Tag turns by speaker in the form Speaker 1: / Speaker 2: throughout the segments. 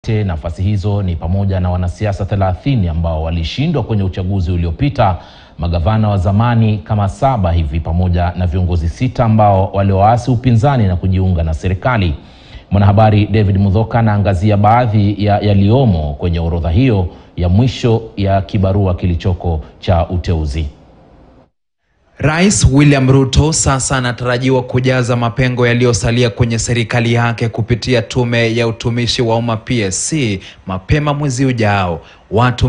Speaker 1: wote nafasi hizo ni pamoja na wanasiasa 30 ambao walishindwa kwenye uchaguzi uliopita, magavana wa zamani kama saba hivi, pamoja na viongozi sita ambao walioasi upinzani na kujiunga na serikali. Mwanahabari David Mudhoka anaangazia baadhi ya yaliyomo kwenye orodha hiyo ya mwisho ya kibarua kilichoko cha uteuzi.
Speaker 2: Rais William Ruto sasa anatarajiwa kujaza mapengo yaliyosalia kwenye serikali yake kupitia tume ya utumishi wa umma PSC mapema mwezi ujao. Watu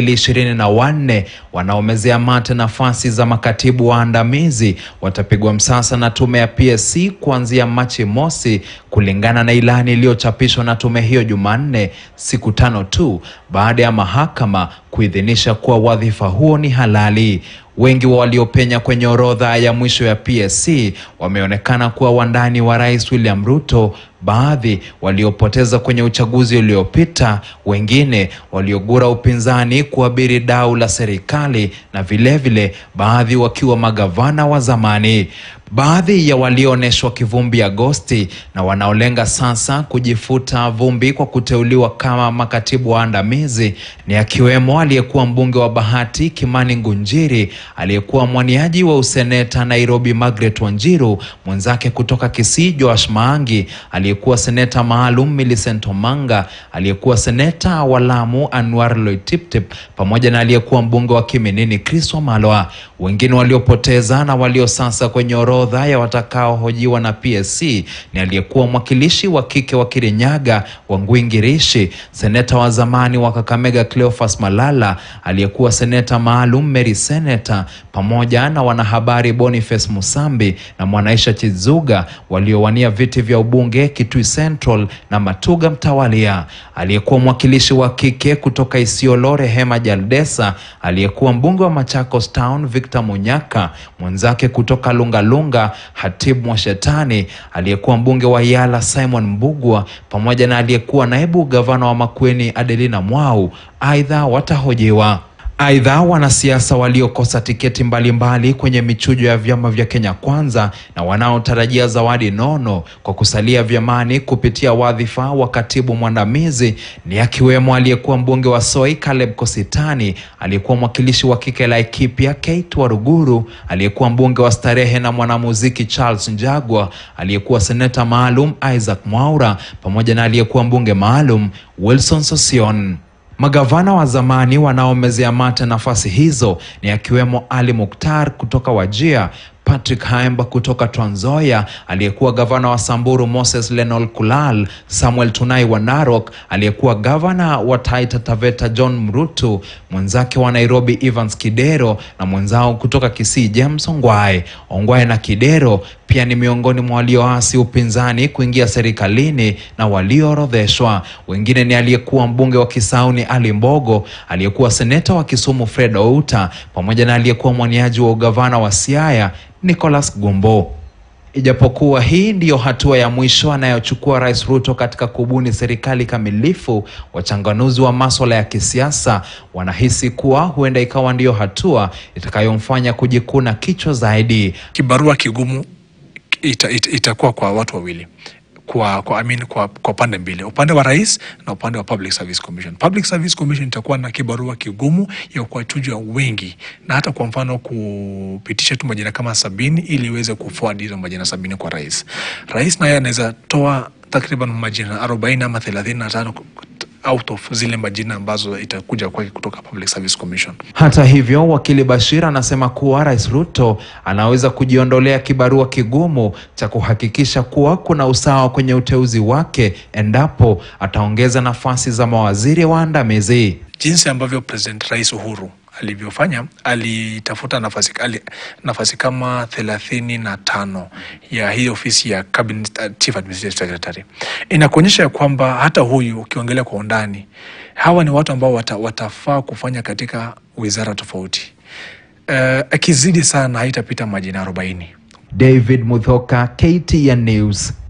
Speaker 2: 224 wanaomezea mate nafasi za makatibu waandamizi watapigwa msasa na tume ya PSC kuanzia Machi mosi, kulingana na ilani iliyochapishwa na tume hiyo Jumanne, siku tano tu baada ya mahakama kuidhinisha kuwa wadhifa huo ni halali. Wengi wa waliopenya kwenye orodha ya mwisho ya PSC wameonekana kuwa wandani wa Rais William Ruto, baadhi waliopoteza kwenye uchaguzi uliopita, wengine waliogura upinzani kuabiri dau la serikali na vilevile vile, baadhi wakiwa magavana wa zamani. Baadhi ya walioonyeshwa kivumbi Agosti na wanaolenga sasa kujifuta vumbi kwa kuteuliwa kama makatibu waandamizi ni akiwemo aliyekuwa mbunge wa Bahati Kimani Ngunjiri, aliyekuwa mwaniaji wa useneta Nairobi Margaret Wanjiru, mwenzake kutoka Kisii Joash Maangi, aliyekuwa seneta maalum Millicent Omanga, aliyekuwa seneta wa Lamu Anwar Loitiptip, pamoja na aliyekuwa mbunge wa Kiminini Chris Wamalwa. Wengine waliopoteza na walio sasa kwenye orodha ya watakaohojiwa na PSC ni aliyekuwa mwakilishi wa kike wa Kirinyaga Wangui Ngirishi, seneta wa zamani wa Kakamega Cleophas Malala, aliyekuwa seneta maalum Mary Seneta, pamoja na wanahabari Boniface Musambi na Mwanaisha Chizuga waliowania viti vya ubunge Kitui Central na Matuga mtawalia, aliyekuwa mwakilishi wa kike kutoka Isiolo Rehema Jaldesa, aliyekuwa mbunge wa Machakos Town Victor Munyaka, mwenzake kutoka Lungalunga Hatibu Mwashetani, aliyekuwa mbunge wa Yala Simon Mbugwa, pamoja na aliyekuwa naibu gavana wa Makueni Adelina Mwau, aidha watahojiwa. Aidha, wanasiasa waliokosa tiketi mbalimbali mbali kwenye michujo ya vyama vya Kenya Kwanza na wanaotarajia zawadi nono kwa kusalia vyamani kupitia wadhifa wa katibu mwandamizi ni akiwemo aliyekuwa mbunge wa Soi Caleb Kositani, aliyekuwa mwakilishi wa kike Laikipia Kate Waruguru, aliyekuwa mbunge wa Starehe na mwanamuziki Charles Njagwa, aliyekuwa seneta maalum Isaac Mwaura, pamoja na aliyekuwa mbunge maalum Wilson Sosion. Magavana wa zamani wanaomezea mate nafasi hizo ni akiwemo Ali Mukhtar kutoka Wajir, Patrick Haemba kutoka Trans Nzoia, aliyekuwa gavana wa Samburu Moses Lenol Kulal, Samuel Tunai wa Narok, aliyekuwa gavana wa Taita Taveta John Mrutu, mwenzake wa Nairobi Evans Kidero na mwenzao kutoka Kisii James Ongwae. Ongwae na Kidero pia ni miongoni mwa walioasi upinzani kuingia serikalini na walioorodheshwa. Wengine ni aliyekuwa mbunge wa Kisauni Ali Mbogo, aliyekuwa seneta wa Kisumu Fred Outa, pamoja na aliyekuwa mwaniaji wa ugavana wa Siaya Nicholas Gumbo. Ijapokuwa hii ndiyo hatua ya mwisho anayochukua Rais Ruto katika kubuni serikali kamilifu, wachanganuzi wa masuala ya kisiasa wanahisi kuwa huenda ikawa ndiyo hatua itakayomfanya kujikuna kichwa zaidi.
Speaker 3: Kibarua kigumu ita, ita, itakuwa kwa watu wawili kwa kwa, I mean, kwa, kwa pande mbili, upande wa rais na upande wa Public Service Commission. Public Service Commission itakuwa na kibarua kigumu ya kuwachuja wengi na hata kwa mfano kupitisha tu majina kama sabini ili iweze kuforward hizo majina sabini kwa rais. Rais naye anaweza toa takriban majina arobaini ama thelathini na tano out of zile majina ambazo itakuja kwake kutoka Public Service Commission.
Speaker 2: Hata hivyo, wakili Bashir anasema kuwa Rais Ruto anaweza kujiondolea kibarua kigumu cha kuhakikisha kuwa kuna usawa kwenye uteuzi wake endapo ataongeza nafasi za mawaziri waandamizi.
Speaker 3: Jinsi ambavyo President Rais Uhuru alivyofanya alitafuta nafasi, ali, nafasi kama thelathini na tano ya hii ofisi ya Cabinet, uh, Chief Administrative Secretary. Inakuonyesha ya kwamba hata huyu ukiongelea kwa undani, hawa ni watu ambao wata, watafaa kufanya katika wizara tofauti. Uh, akizidi sana haitapita majina arobaini.
Speaker 2: David Muthoka, KTN News.